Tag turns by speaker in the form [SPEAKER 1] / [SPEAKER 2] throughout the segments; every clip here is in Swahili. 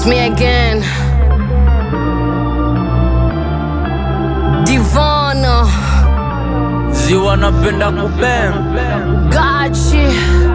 [SPEAKER 1] me again. Divana,
[SPEAKER 2] ziwa napenda kubem
[SPEAKER 1] Gachi.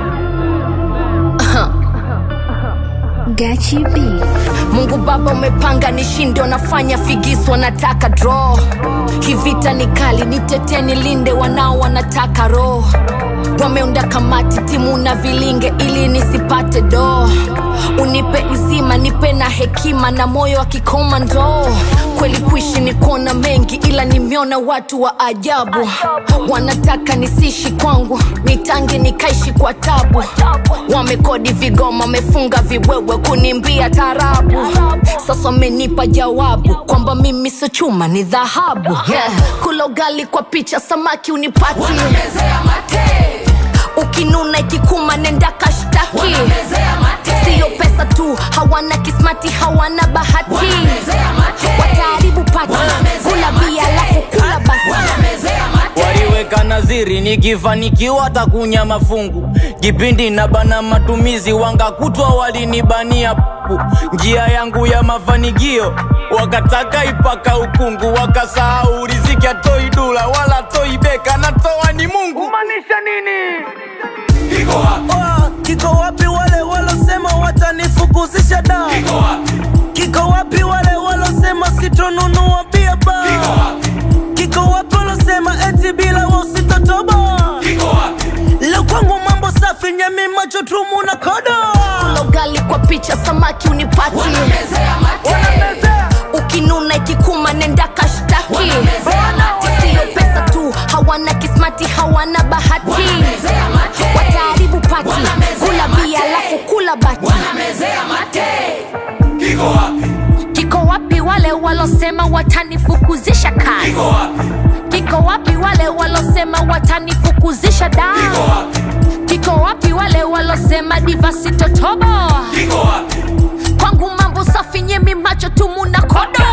[SPEAKER 3] Gachi B.
[SPEAKER 1] Mungu Baba umepanga nishinde, wanafanya figisu, wanataka draw. Kivita ni kali, nitete nilinde, wanao wanataka roho. Wameunda kamati timu na vilinge ili nisipate do. Unipe uzima, nipe na hekima na moyo wa kikomando. Kweli kuishi ni kuona mengi, ila nimeona watu wa ajabu. Wanataka nisishi kwangu, nitange nikaishi kwa tabu. Wamekodi vigoma, wamefunga vibwebwe kunimbia tarabu. Sasa wamenipa jawabu kwamba mimi sio chuma, ni dhahabu. Yeah. Kula ugali kwa picha, samaki unipati ukinuna ikikuma nenda kashtaki siyo pesa tu hawana kismati hawana bahati wataharibu pati kula bia alafu kula bati
[SPEAKER 2] waliweka naziri nikifanikiwa takunya mafungu kipindi na bana matumizi wangakutwa walinibania pu njia yangu ya mafanikio wakataka ipaka ukungu wakasahau riziki atoi dula wala toi beka natoa ni mungu kumaanisha nini
[SPEAKER 4] Oh, kiko wapi wale walosema watanifukuzisha da kiko wapi wale walosema sitonunua bia ba kiko wapi walosema eti bila wasitotoba leo kwangu mambo safi nyemi macho tumu na kodo
[SPEAKER 1] kula ugali kwa picha samaki unipati ukinuna ikikuma nenda kashtaki siyo pesa tu hawana kismati hawana bahati wataharibu pati kula bia alafu kula bati kiko wapi wale walosema watanifukuzisha kazi kiko wapi wale walosema watanifukuzisha da kiko wapi wale walosema divasitotobo kwangu mambo safi nyemi macho tumu na kodo